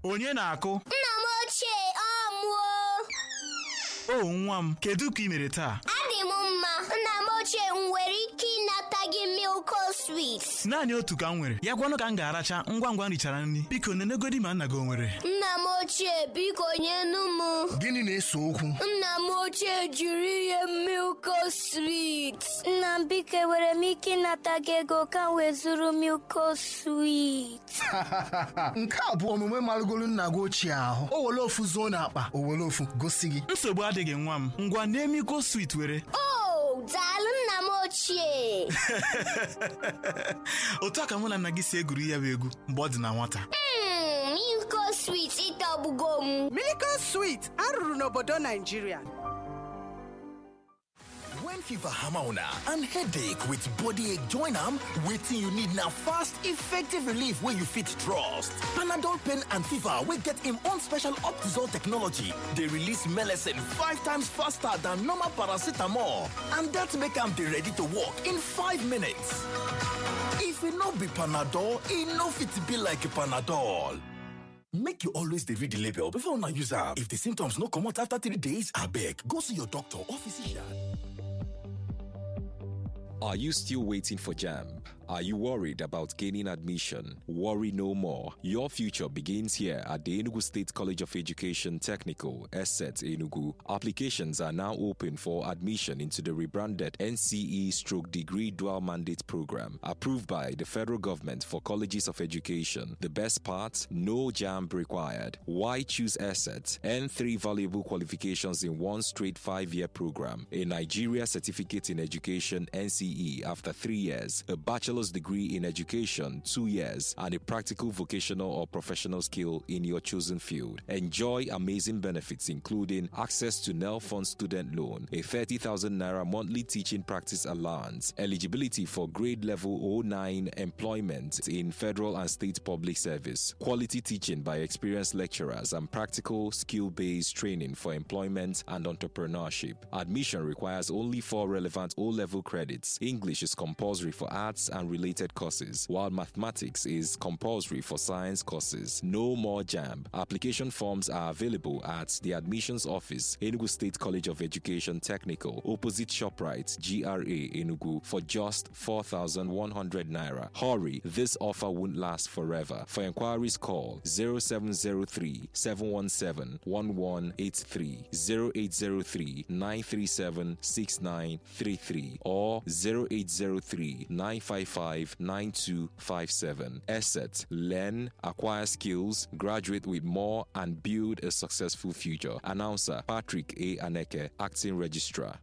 onye na-akụ Nna m ochie ọ mụọ o nwa m kedu ka ị mere taa adị m mma nna m ochie m nwere ike ịnata gị milko swit naanị otu ka m nwere ya gwanụ ka m ga-aracha ngwa ngwa m richara nri biko nenegodi ma nna gị o nwere nna m ochie biko nyenu m Gịnị na-ese okwu? nna m ochie jiri ihe milko swit nna m biko enwere m ike ịnata gị ego ka m wee zụrụ milko swit Nke a bụ omume marụgolu nna gị ochie ahụ. O were ofu zuo n'akpa, o were ofu gosi gị. nsogbu adịghị nwa m ngwa na-emiko swit were o daalụ nna m ochie otu a ka mụ na nna gị si egwuri ya bụ egwu mgbe ọ dị na nwata Mm, milko swit ịtọgbugo m Miracle Sweet arụrụ n'obodo Naijiria. When fever hammer una and headache with body ache join am, wetin you need na fast, effective relief wey you fit trust. Panadol pain and fever wey get im own special Optizol technology dey release melecine five times faster than normal paracetamol and dat make am dey ready to work in five minutes. If e no be Panadol, e no fit be like Panadol. Make you always dey read the label before una use am. If the symptoms no comot after three days, abeg go see your doctor or physician. Are you still waiting for JAMB? Are you worried about gaining admission? Worry no more. Your future begins here at the Enugu State College of Education Technical, ESSET Enugu. Applications are now open for admission into the rebranded NCE Stroke Degree Dual Mandate Program, approved by the federal government for colleges of education. The best part? No JAMB required. Why choose ESSET? Earn three valuable qualifications in one straight five year program. A Nigeria Certificate in Education NCE after three years, a bachelor's degree in education two years, and a practical vocational or professional skill in your chosen field. Enjoy amazing benefits including access to NEL Fund student loan, a 30,000 naira monthly teaching practice allowance, eligibility for grade level 09 employment in federal and state public service, quality teaching by experienced lecturers, and practical skill based training for employment and entrepreneurship. Admission requires only four relevant O level credits. English is compulsory for arts and related courses, while mathematics is compulsory for science courses. No more JAMB. Application forms are available at the admissions office, Enugu State College of Education Technical, opposite ShopRite, GRA Enugu, for just 4,100 naira. Hurry, this offer won't last forever. For inquiries, call 0703 717 1183, 0803 937 6933, or 0803 955 9257. Asset, learn, acquire skills, graduate with more, and build a successful future. Announcer Patrick A. Aneke, Acting Registrar.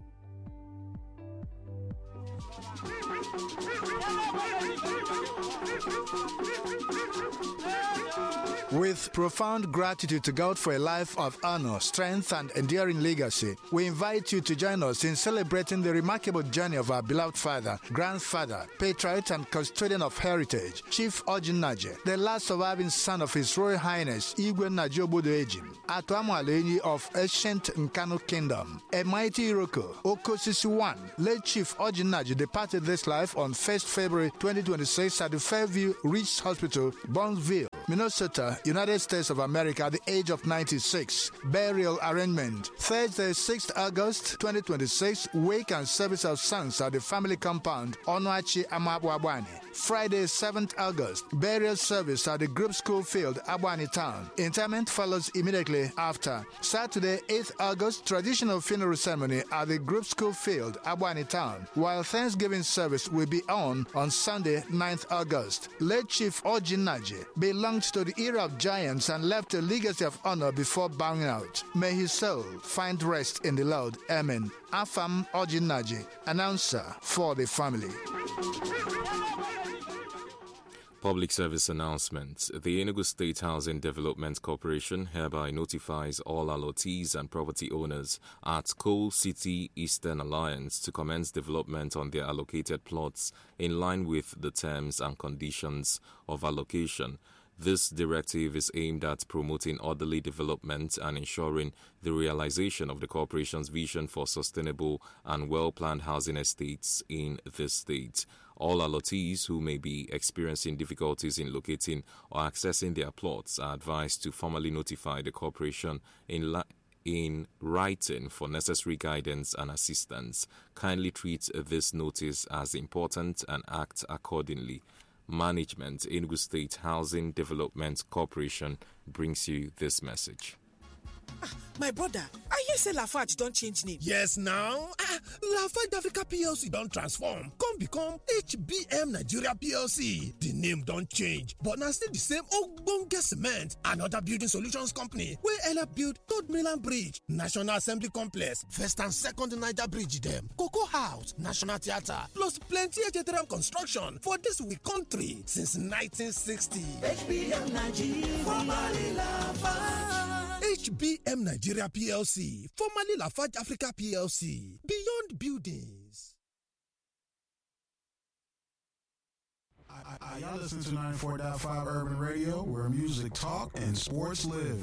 With profound gratitude to God for a life of honor, strength, and enduring legacy, we invite you to join us in celebrating the remarkable journey of our beloved father, grandfather, patriot, and custodian of heritage, Chief Ojin Naje, the last surviving son of His Royal Highness Igwe Najobodo Ejim, Atuamualenyi of ancient Nkanu Kingdom, a mighty Iroko, Okosisi One, late Chief Ojin Naje departed this life on 1st February 2026 at the Fairview Reach Hospital, Burnsville, Minnesota, United States of America at the age of 96. Burial arrangement Thursday, 6th August 2026, wake and service of sons at the family compound, Onoachi Amabwabwani. Friday, 7th August, burial service at the group school field, Abwani Town. Interment follows immediately after. Saturday, 8th August, traditional funeral ceremony at the group school field, Abwani Town, while Thanksgiving service will be on on Sunday, 9th August. Late Chief Ojin Naji belonged to the era of giants and left a legacy of honor before bowing out. May his soul find rest in the Lord. Amen. Afam Ojin Naji, announcer for the family. Public service announcement. The Enugu State Housing Development Corporation hereby notifies all allottees and property owners at Coal City Eastern Alliance to commence development on their allocated plots in line with the terms and conditions of allocation. This directive is aimed at promoting orderly development and ensuring the realization of the corporation's vision for sustainable and well planned housing estates in the state. All allottees who may be experiencing difficulties in locating or accessing their plots are advised to formally notify the corporation in li- in writing for necessary guidance and assistance. Kindly treat this notice as important and act accordingly. Management, Enugu State Housing Development Corporation brings you this message. my brother i hear say lafarge don change name yes now ah lafarge africa plc don transform come become hbm nigeria plc di name don change but na still di same ogbonge cement and oda building solutions company wey help build third mainland bridge national assembly complex first and second niger bridge dem cocoa house national theatre plus plenty htm construction for dis we country since 1960 hbm nigeria formerly lafarge. HBM Nigeria PLC, formerly Lafarge Africa PLC, Beyond Buildings. I, y'all listen to 94.5 Urban Radio, where music talk and sports live.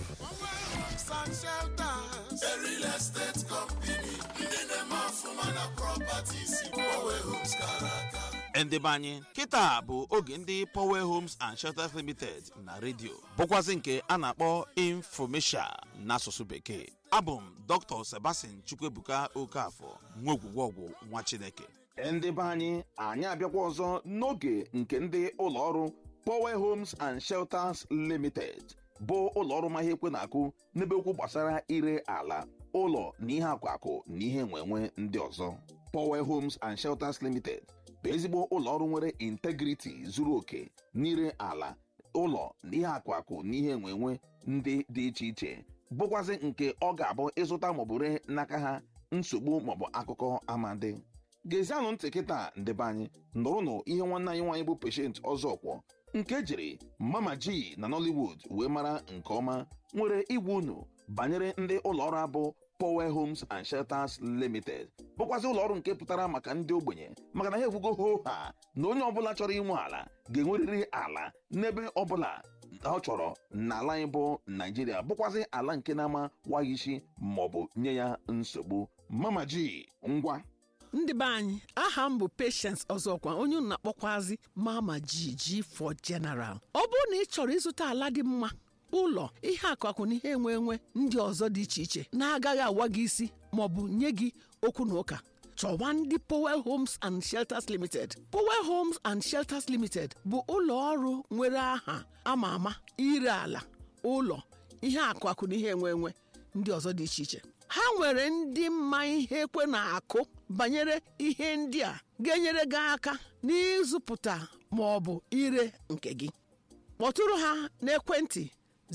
A real estate company, ndị na-eme ọfụma na properties, Power Homes Karaka. ndị be anyị kịta bụ oge ndị power homes and shelters limited na redio bụkwazị nke a na-akpọ infomesia n'asụsụ bekee abụ m dr sebastian chukwuebuka okafọ nwa ogwugwọgwụ nwa chineke ndị be anyị anyị abịakwa ọzọ n'oge nke ndị ụlọọrụ power homes and shelters limited bụ ụlọọrụ ma ihe ekwe na-akụ n'ebe okwu gbasara ire ala ụlọ na ihe akwakụ na ihe nwenwe ndị ọzọ power homes and shelters limited bụ ezigbo ụlọọrụ nwere integriti zuru oke n'ire ala ụlọ na ihe akwakụ na ihe nwenwe ndị dị iche iche bụkwazị nke ọ ga-abụ ịzụta maọbụ ree n'aka ha nsogbu maọbụ akụkọ amadi gezianụ ntị kịta ndebe anyị nụrụnụ ihe nwanne anyị nwaanyị bụ peshent ọzọkwọ nke jiri mama ji na nollywood wee mara nke ọma nwere igwe unu banyere ndị ụlọọrụ abụ power homes and shelters limited bụkwazị ụlọọrụ nke pụtara maka ndị ogbenye maka na ha ekwugo ho ha na onye ọbụla chọrọ inwe ala ga-enwerịrị ala n'ebe ọbụla ọ chọrọ n'ala anyị bụ naijiria bụkwazị ala nke na-ama waghị isi maọbụ nye ya nsogbu mama ji ngwa ndị be anyị aha m bụ patience ọzọkwa onye unu na-akpọkwazi mama jiji for general ọ bụrụ na ị chọrọ ịzụta ala dị mma ụlọ ihe akụakụ na ihe enwe enwe ndị ọzọ dị iche iche na-agaghị awa gị isi maọbụ nye gị okwu na ụka chọwa ndị Powell Homes and Shelters Limited Powell Homes and Shelters Limited bụ ụlọ ọrụ nwere aha ama ama ire ala ụlọ ihe akụakụ na ihe enwe enwe ndị ọzọ dị iche iche ha nwere ndị mma ihe ekwe na-akụ banyere ihe ndị a ga-enyere gị aka n'ịzụpụta ma ọ bụ ire nke gị kpọtụrụ ha n'ekwentị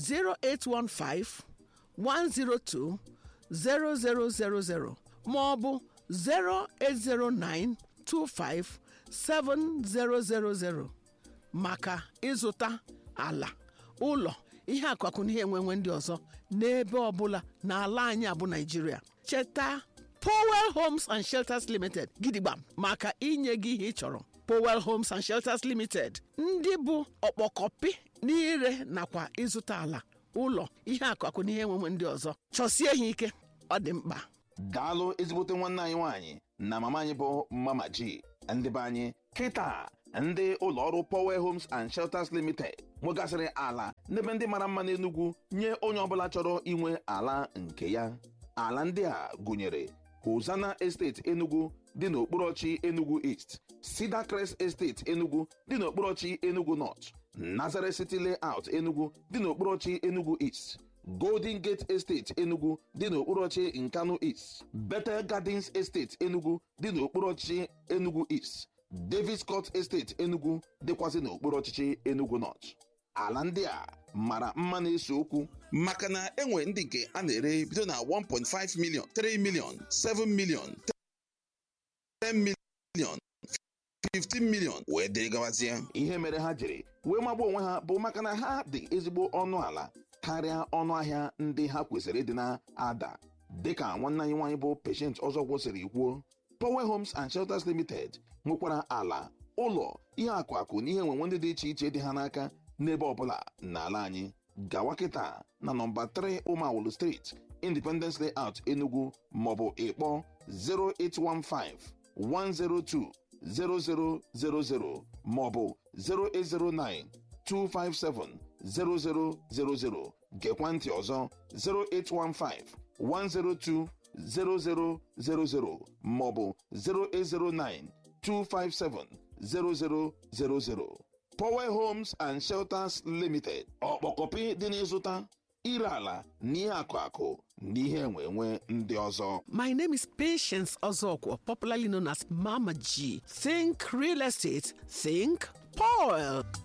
0815 102 0000 ma ọ bụ 0809 25 7000 maka ịzụta ala ụlọ ihe akụakụ na ihe enwenwe ndị ọzọ n'ebe ọbụla n'ala anyị abụ naijiria cheta powell homes and shelters limited gidigba maka inye gị ihe ị chọrọ powell homes and shelters limited ndị bụ ọkpọkọpị n'ire nakwa ịzụta ala ụlọ ihe akụakụ na ihe enwenwe ndị ọzọ chọsie ha ike ọ dị mkpa daalụ ezigbote nwanne anyị nwaanyị na mama anyị bụ mama ji ndị be anyị kịta ndị ụlọọrụ power homes and shelters limited nwegasịrị ala n'ebe ndị mara mma n'enugwu nye onye ọbụla chọrọ inwe ala nke ya ala ndị a gụnyere hosana estate enugu dị n'okporochi enugu east cedar crest estate enugu dị n'okporochi enugu north nazareth city layout enugu dị n'okporochi enugu east golden gate estate enugu dị n'okporochi nkanu east bethel gardens estate enugu dị n'okporochi enugu east davis court estate enugu dịkwazị n'okpuru ọchịchị enugu north ala ndị a mara mma na-ese okwu maka na enwe ndị nke a na-ere bido na 1.5 million 3 million 7 million 10 million 15 million wee dịrị gabazie ihe mere ha jiri wee magbuo onwe ha bụ maka na ha dị ezigbo ọnụ ala karịa ọnụ ahịa ndị ha kwesịrị ịdị na-ada dịka nwanne anyị nwaanyị bụ patient ọzọ kwụsịrị kwuo Power Homes and Shelters Limited nwekwara ala ụlọ ihe akụ akụ na ihe enwenwe ndị dị iche iche dị ha n'aka n'ebe ọbụla n'ala anyị gawa kịta na nọmba 3 Umawulu Street Independence Layout Enugu maọbụ ịkpọ 0815 102 0000 maọbụ 0809 257 0000 gekwa ntị ọzọ 0815 102 0000 maọbụ 0809 257 0000 Power Homes and Shelters Limited ọkpọkọpị dị n'ịzụta ire ala na ihe akụ akụ na ihe enwe enwe ndị ọzọ My name is Patience Ozokwo, popularly known as Mama G. Think real estate, think Paul.